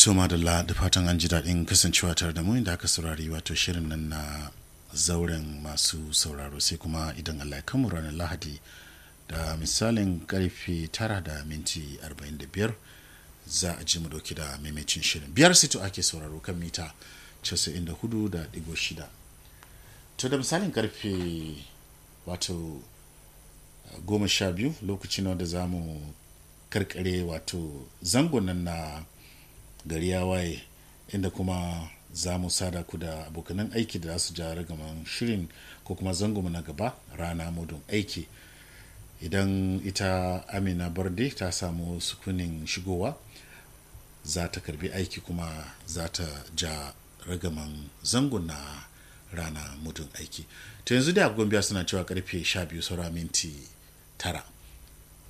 to madalla da fatan an ji daɗin kasancewa tare da mu inda aka saurari wato shirin nan na zauren masu sauraro sai kuma idan allah ya kamu ranar lahadi da misalin karfe tara da minti 45 za a ji mu dauki da maimacin shirin biyar sito ake sauraro kan mita 94.6 to da misalin karfe wato goma sha biyu lokacin wanda za mu karkare wato zangon nan na gari ya waye inda kuma za mu sada ku da abokanan aiki da za su ja ragaman shirin ko kuma zango na gaba rana mudun aiki idan ita amina barde ta samu sukunin shigowa za ta karbi aiki kuma za ta ja ragaman zangon na rana mudun aiki ta yanzu da agogon biya suna cewa karfe 12 saura minti tara